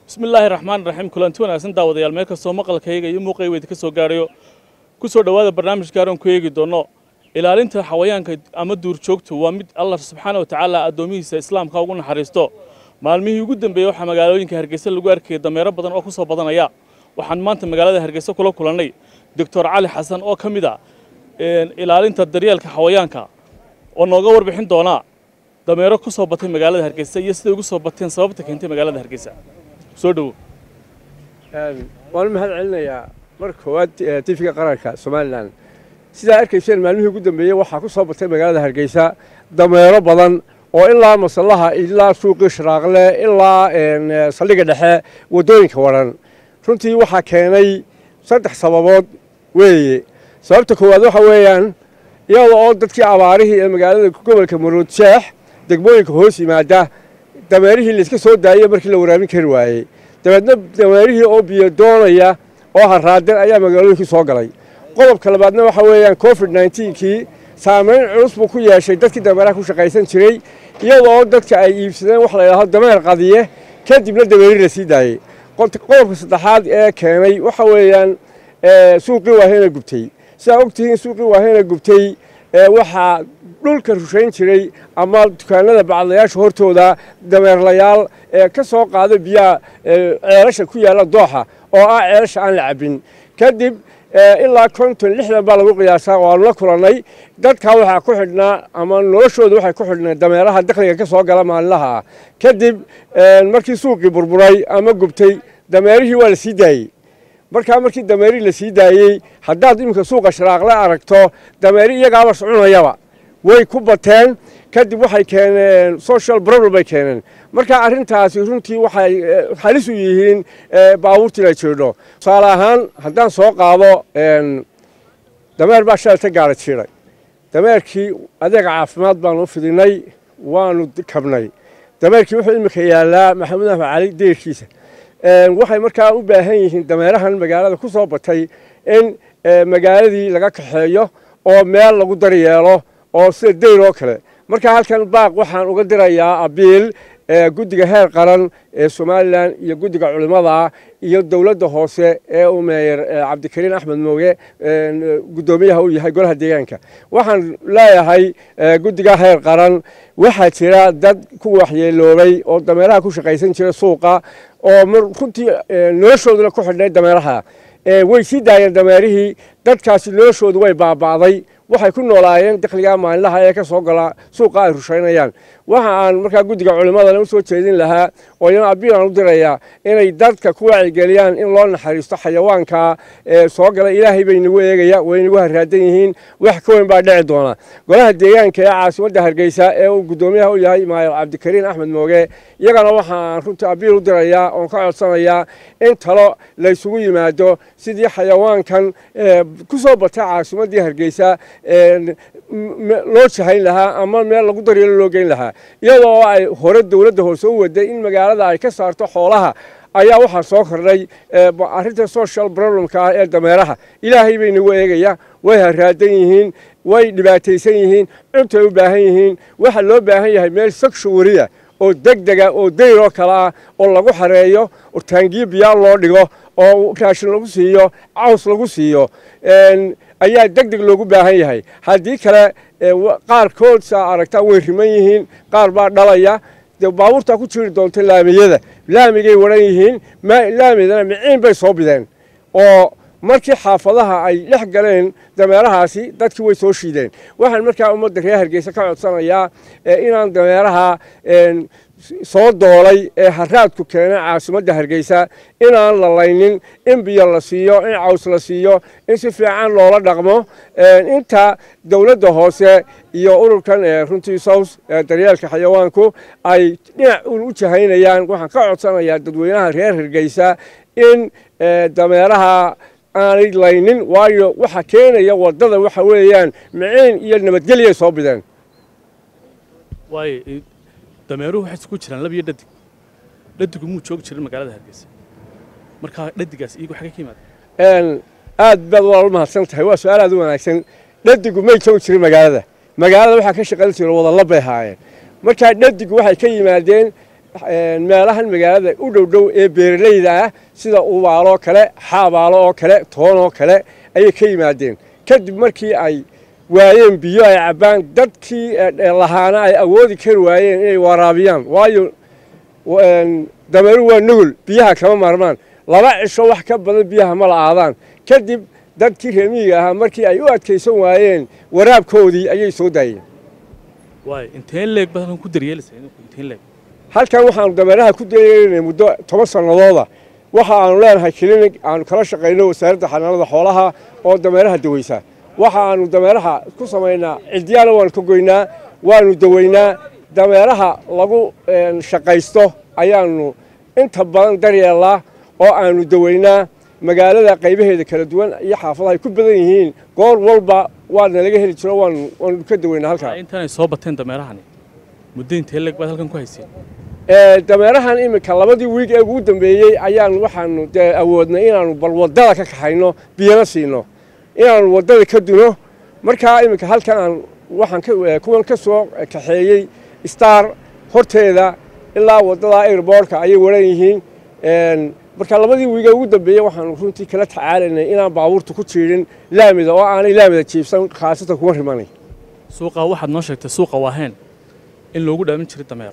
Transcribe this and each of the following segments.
bismi illaahi raxmaan raxiim kulanti wanaagsan daawadayaal meel kastoo maqalkayga iyo muuqayga ka soo gaadhayo ku soo dhowaada barnaamij gaaran ku eegi doonno ilaalinta xawayaanka ama duurjoogtu waa mid allah subxaana wa tacaala addoomihiisa islaamka ugu naxariisto maalmihii ugu dambeeyey waxaa magaalooyinka hargeysa lagu arkayay dameero badan oo ku soo badanaya waxaan maanta magaalada hargeysa kula kulannay doctor cali xasan oo ka mid a ilaalinta daryeelka xawayaanka oo nooga warbixin doonaa dameero ku soo batay magaalada hargeysa iyo siday ugu soo bateen sababta keentay magaalada hargeysa soo dhowo waan u mahad celinayaa marka koowaad tifiga qaranka somalilan sidaa arkayseen maalmihii ugu dambeeyey waxaa ku soo batay magaalada hargeysa dameero badan oo ilaa masallaha ilaa suuqii shiraaqle ilaa saldhigga dhexe waddooyinka waran runtii waxaa keenay saddex sababood weeye sababta koowaad waxa weeyaan iyada oo dadkii abaarihii ee magaalada gobolka maroodjeex degmooyinka hoos yimaada dameerihii layska soo daayey markii la waraabin kari waayey dabeedna dameerihii oo biyo doonaya oo haraadan ayaa magaalooyinkii soo galay qodobka labaadna waxa weeyaan covid nnetenkii saamayn culus buu ku yeeshay dadkii dameeraha ku shaqaysan jiray iyada oo dadka ay iibsadeen waxa la yidhahdo dameer qadiye kadibna dameeri la sii daayey qodobka saddexaad ee keenay waxa weeyaan suuqii waaheyna gubtay sidaa ogtihiin suuqii waaheyna gubtay waxaa dhulka rushayn jiray ama dukaanada bacadlayaasha hortooda dameerlayaal ee ka soo qaada biyaha ceelasha ku yaalla dooxa oo ah ceelasha aan la cabbin kadib ilaa konton lixdan baa lagu qiyaasaa waanu la kulannay dadkaa waxaa ku xidhnaa ama noloshooda waxay ku xidhnaa dameeraha dakhliga ka soo gala maalinlaha ah kadib markii suuqii burburay ama gubtay dameerihii waa la sii daayey markaa markii dameerihii la sii daayey haddaad iminka suuqa shiraaqle aragto dameeri iyagaaba socunayaba way ku bateen kadib waxay keeneen social problem bay keeneen marka arrintaasi runtii waxay halis u yihiin baabuurtii la jiidho tusaale ahaan haddaan soo qaado dameer baa shalata gaara jiiday dameerkii adeega caafimaad baanu fidinay waanu kabnay dameerkii wuxuu iminka yaallaa maxamuud axmed cali deerkiisa waxay markaa u baahan yihiin dameerahan magaalada ku soo batay in magaaladii laga kaxeeyo oo meel lagu daryeelo oo sida dayr oo kale marka halkan baaq waxaan uga dirayaa abiil guddiga heer qaran ee somalilan iyo guddiga culimmada iyo dowladda hoose ee uu meeyer cabdikariin axmed mooge guddoomiyaha uu yahay golaha deegaanka waxaan leeyahay guddiga heer qaran waxaa jira dad ku waxyeeloobay oo dameeraha ku shaqaysan jira suuqa oo runtii noloshooduna ku xidhnay dameeraha way sii daayeen dameerihii dadkaasi noloshoodu way baaba'day waxay ku noolaayeen dakhligaa maalinlaha ee ka soo gala suuqa ay rushaynayaan waxa aan markaa guddiga culimmadana u soo jeedin lahaa oo iyana abiilaan u dirayaa inay dadka ku wacyigeliyaan in loo naxariisto xayawaanka soo gala ilaahay bay nagu eegaya way nagu haraadan yihiin wax ka weyn baa dhici doona golaha deegaanka ee caasimadda hargeysa ee uu guddoomiyaha u yahay maayal cabdikariin axmed mooge iyagana waxaan runtii abiil u dirayaa oon ka codsanayaa in talo laysugu yimaado sidii xayawaankan ku soo batay caasimaddii hargeysa loo jahayn lahaa ama meel lagu daryeelo loo geyn lahaa iyadoo ay hore dowladda hoose u waday in magaalada ay ka saarto xoolaha ayaa waxaa soo kordhay arrinta social problemka ah ee dameeraha ilaahay bay nagu eegaya way haraadan yihiin way dhibaataysan yihiin cuntay u baahan yihiin waxaa loo baahan yahay meel sagshuwariya oo degdega oo dayr oo kale ah oo lagu xareeyo oo taangiyo biyaa loo dhigo oo raashin lagu siiyo caws lagu siiyo ayaa deg deg loogu baahan yahay haddii kale qaarkood saa aragtaa way riman yihiin qaar baa dhalaya dee baabuurtaa ku jiri doonta laamiyada laamigay waran yihiin laamidana miciin bay soo bideen oo markii xaafadaha ay dhex galeen dameerahaasi dadkii way soo shiideen waxaan markaa ummadda reer hargeysa ka codsanayaa inaan dameeraha soo doolay ee haraadku keenay caasimadda hargeysa inaan la laynin in biyo la siiyo in caws la siiyo in si fiican loola dhaqmo inta dowladda hoose iyo ururkan runtii sows daryeelka xayawaanku ay dhinac u jahaynayaan waxaan ka codsanayaa dadweynaha reer hargeysa in dameeraha aanay laynin waayo waxa keenaya waddada waxa weeyaan miciin iyo nabadgelyay soo bideen waayo dameeruhu waxay isku jiraan lab iyo dhadig dhadigu muu joogi jirin magaalada hargeysa markaa dhadigaas iyagu xagee ka yimaada aad baad waa u mahadsan tahay waa su-aal aad u wanaagsan dhadigu may joogi jirin magaalada magaalada waxaa ka shaqayn jira wadalla bay haayeen markaa dhadigu waxay ka yimaadeen meelahan magaalada u dhow dhow ee beeralayda ah sida ubaaloo kale xaabaalo oo kale toonoo kale ayay ka yimaadeen kadib markii ay waayeen biyo ay cabbaan dadkii lahaana ay awoodi kari waayeen inay waraabiyaan waayo dameeru waa nugul biyaha kama maarmaan laba cisho wax ka badan biyaha ma la aadaan kadib dadkii reemiyiga ahaa markii ay u adkaysan waayeen waraabkoodii ayay soo daayeen halkan waxaanu dameeraha ku dareerinay muddo toban sannadooda waxa aanu leenahay kilinig aanu kala shaqayno wasaaradda xanaanada xoolaha oo dameeraha daweysa waxa aanu dameeraha ku samaynaa ciddiyaana waanu ka goynaa waanu daweynaa dameeraha lagu shaqaysto ayaanu inta badan daryeelnaa oo aanu daweynaa magaalada qaybaheeda kala duwan iyo xaafadaha ay ku badan yihiin goor walba waana laga heli jiro waanu ka daweynaa halkaa intaanay soo bateen dameerahani muddo intee leeg baad halkan ku hayseen dameerahan iminka labadii wiig ee ugu dambeeyey ayaanu waxaanu dee awoodnay inaanu bal waddada ka kaxayno biyana siino inaanu waddada ka duno markaa iminka halkan aan waxaan kuwan ka soo kaxeeyey star horteeda ilaa waddada airboortka ayay waran yihiin marka labadii wiige ugu dambeeyey waxaanu runtii kala tacaalaynay inaan baabuurta ku jiidhin laamida oo aanay laamida jiibsan khaasatan kuwa rimanay suuqa waxaad noo sheegtay suuqa waaheen in loogu dhaamin jiray dameero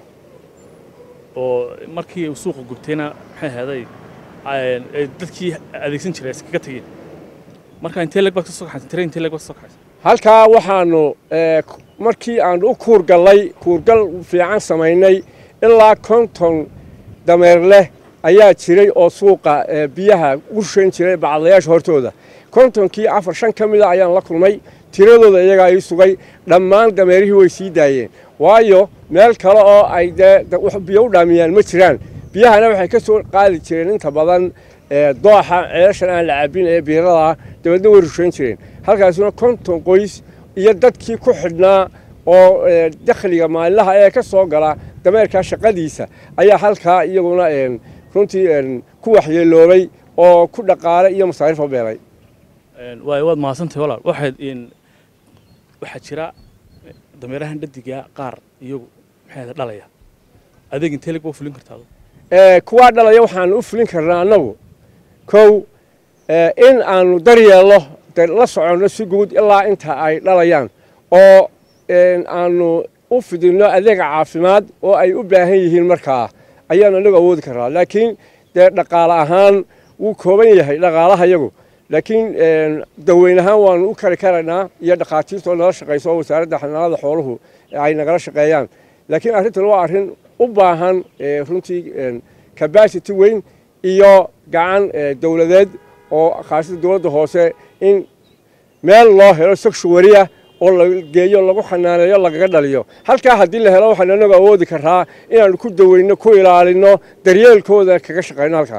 oo markii uu suuqa gubtayna maxay ahaaday dadkii adeegsan jiray iskaga tegeen marka intee leeg baad ka soo kaxaysan tire intee leeg baad ka soo kaxaysan halkaa waxaanu markii aanu u kuurgallay kuurgal fiican samaynay ilaa konton dameer leh ayaa jiray oo suuqa biyaha u rushayn jiray bacdayaasha hortooda kontonkii afar shan ka mida ayaan la kulmay tiradooda iyagaa ii sugay dhammaan dameerihii way sii daayeen waayo meel kale oo ay dee biyo u dhaamiyaan ma jiraan biyahana waxay ka soo qaadi jireen inta badan dooxa ceelashan aan la cabbin ee biiradaa dabeedna way rushayn jireen halkaasuna konton qoys iyo dadkii ku xidhnaa oo dakhliga maalinlaha ee ka soo gala dameerkaa shaqadiisa ayaa halkaa iyaguna runtii ku waxyeeloobay oo ku dhaqaale iyo masaarifa beelay waay waad mahadsantahay walaal waxaad waxaa jira dameerahan dhadigaa qaar iyagu maxay dhalaya adeeg intee leg baa fulin kartaa kuwaa dhalaya waxaanu u fulin karnaa annagu kow in aanu daryeelno la soconno si guud ilaa inta ay dhalayaan oo aanu u fidinno adeega caafimaad oo ay u baahan yihiin markaa ayaanu annagu awoodi karnaa laakiin dee dhaqaale ahaan wuu kooban yahay dhaqaalaha yagu laakiin daweyn ahaan waanu u kari karaynaa iyo dhakhaatiirtoo nala shaqayso oo wasaaradda xanaanada xooluhu ay nagala shaqeeyaan laakiin arrintan waa arrin u baahan runtii cabacity weyn iyo gacan dowladeed oo khaasada dowladda hoose in meel loo helo sagshuwariya oo la geeyo lagu xanaaneeyo lagaga dhaliyo halkaa haddii la helo waxaanu anagu awoodi karaa inaanu ku daweyno ku ilaalino daryeelkooda kaga shaqayno halkaa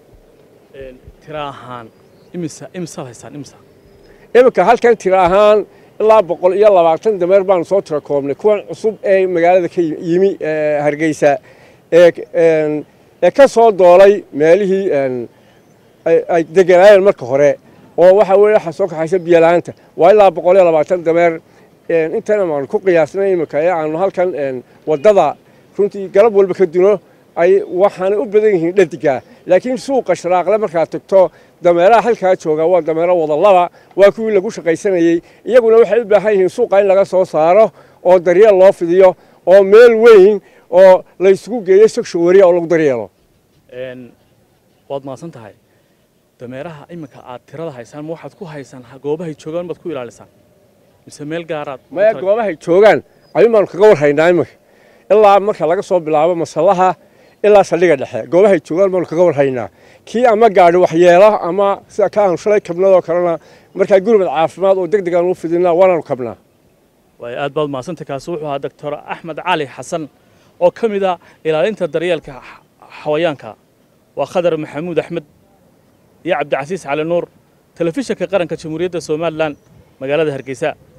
tira ahaan imisa imisaad haystaan imisa iminka halkan tira ahaan ilaa boqol iyo labaatan dameer baanu soo tira koobnay kuwan cusub ee magaalada ka yimi hargeysa ee ka soo doolay meelihii ay deganaayeen marka hore oo waxa weye waxa soo kaxaysa biyola'aanta waa ilaa boqol iyo labaatan dameer intana aanu ku qiyaasnay iminka ee aanu halkan waddada runtii galab walba ka duno ay waxaanay u badan yihiin dhadiga laakiin suuqa sharaaqle markaad tagto dameeraha halkaa jooga waa dameero wadalaba waa kuwii lagu shaqaysanayey iyaguna waxay u baahan yihiin suuqa in laga soo saaro oo daryeel loo fidiyo oo meel weyn oo la isugu geeyo sagshuwariya oo lagu daryeelo waad mahadsan tahay dameeraha iminka aad tirada haysaan ma waxaad ku haysaan goobahay joogaan baad ku ilaalisaan mise meel gaaraad maya goobahay joogaan ayuun baanu kaga warhaynaa iminka ilaa marka laga soo bilaabo masallaha ilaa saldhiga dhexe goobahay joogaan baanu kaga warhaynaa kii ama gaadhi waxyeelo ama sida ka aanu shalay kabnadoo kalena markaa gurmad caafimaad oo deg deg aanu u fidinaa waanaanu kabnaa waay aad baad mahadsantay kaasi wuxuu ahaa doctor axmed cali xasan oo ka mid ah ilaalinta daryeelka xawayaanka waa khadar maxamuud axmed iyo cabdicasiis cali nuur telefishinka qaranka jamhuuriyadda somalilan magaalada hargeysa